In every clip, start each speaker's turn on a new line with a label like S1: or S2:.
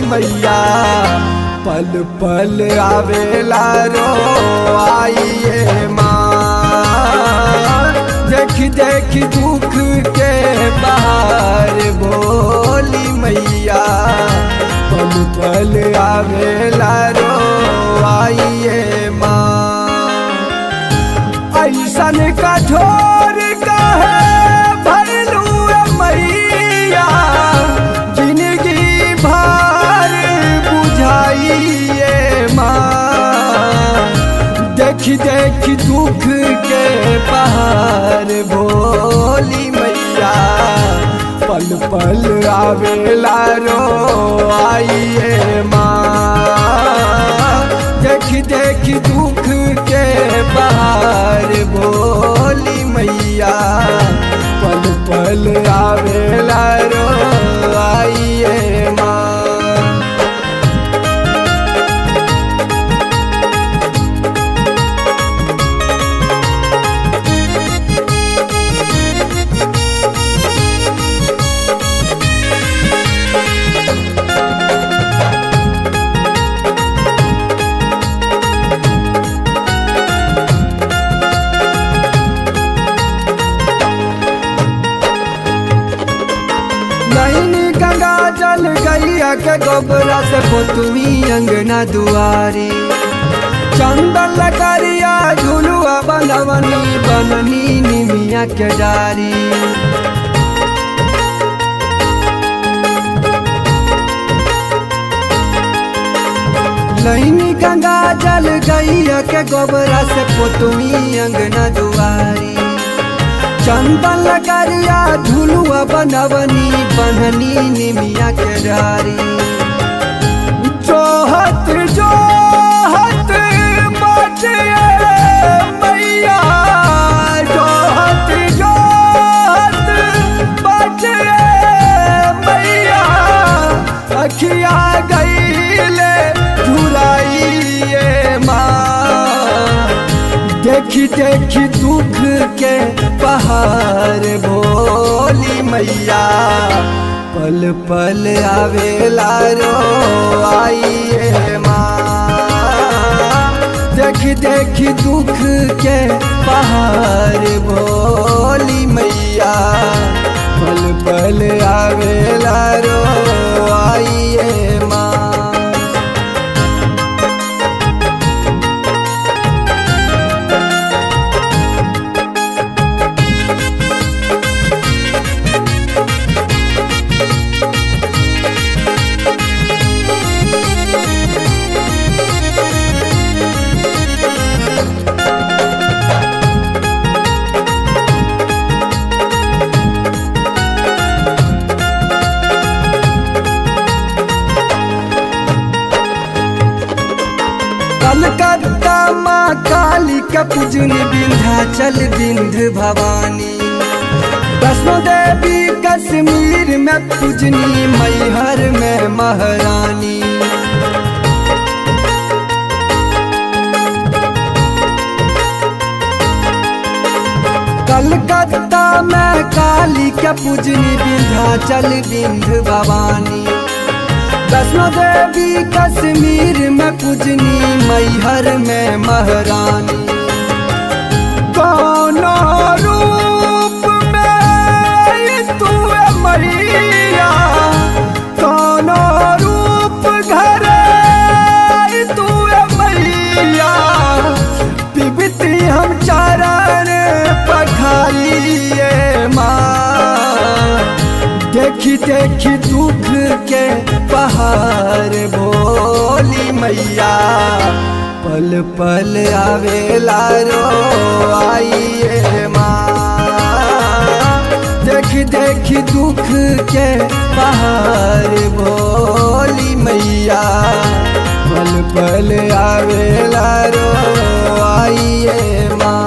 S1: मैया पल पल आवेला रो आइए माँ देख देख दुख के बाहर बोली मैया पल पल आवेला रो आइए माँ ऐसन कठोर कहे भरलू मैया जिंदगी भर बुझाइए माँ देख देख दुख के पहाड़ भोली मैया पल पल आवेला रो आइए माँ देख देख दुख के पहाड़ भोली मैया पल पल आवेला रो आइए माँ नैनी गंगा जल गैया के गोबरा से पोतुई अंगना दुआरी चंदन लगरिया झुलुआ बनवनी बननी निमिया के डारी नैनी गंगा जल गैया के गोबरा से पोतुई अंगना दुआरी चंदन लगरिया झुलुआ बनवनी बननी निमिया के डारी जोहत जोहत बाटे मैया जोहत जोहत बाटे मैया अखिया गईले झुराइए माँ देखी देखी दुख के पहाड़ भोली मैया पल पल आवेला रो आइए माँ देखी देखी दुख के पहाड़ भोली मैया पल पल आवेला रो आइए माँ कलकत्ता माँ काली का पूजनी विंध्याचल विंध्य भवानी वैष्णो देवी कश्मीर में पूजनी मैहर में महारानी कलकत्ता में काली का पूजनी विंध्याचल विंध्य भवानी वैष्णो देवी कश्मीर में पूजनी मैहर में महारानी कौनो रूप में तू मैया कौनो रूप घर तू मैया पिबती हम चरण पखाइए माँ देखी देखी दुख के पहाड़ भोली मैया पल पल आवेला रो आइए माँ देखी देखी दुख के पहाड़ भोली मैया पल पल आवेला रो आइए माँ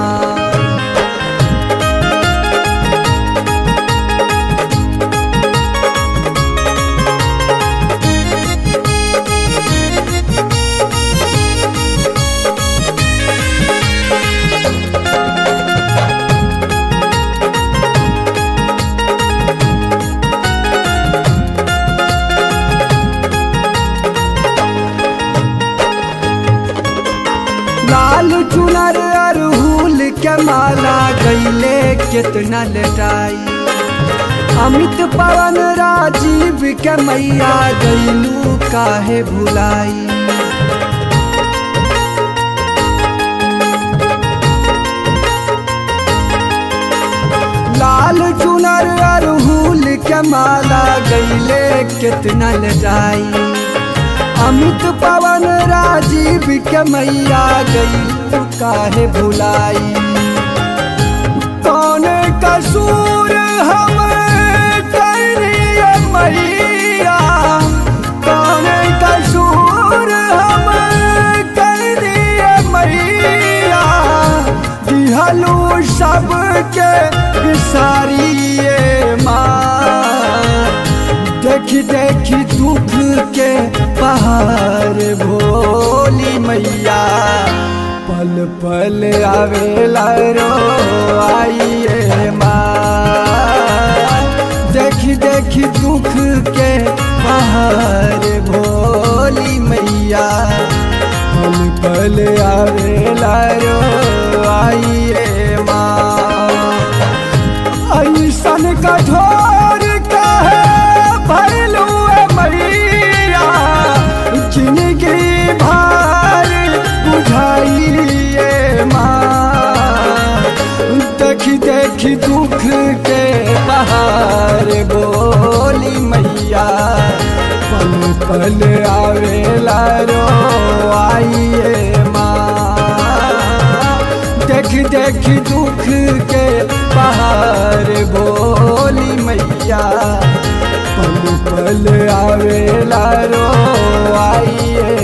S1: चुनर अरहुल के माला गईले कितना लटाई अमित पवन राजीव के मैया गईलू काहे भुलाई लाल चुनर अरहुल के माला गईले कितना लटाई अमित पवन राजीव के मैया गई काहे भुलाई कौन कसूर हम करिए मैया कौन कसूर हम करिए मैया दिहलू सबके बिसारिए माँ देखी देखी दुख के पहाड़ भोली मैया पल पल आवेला रो आइए माँ देखी देखी दुख के पहाड़ भोली मैया पल पल आवेला रो आइए माँ ऐसन कठोर कहे भैलू मैया जिंदगी भार बुझाइए माँ देखी देखी दुख के पहाड़ बोली मैया पल पल आवेला रो आइए माँ देख देख दुख के पहाड़ बोली मैया पल पल आवेला रो आइए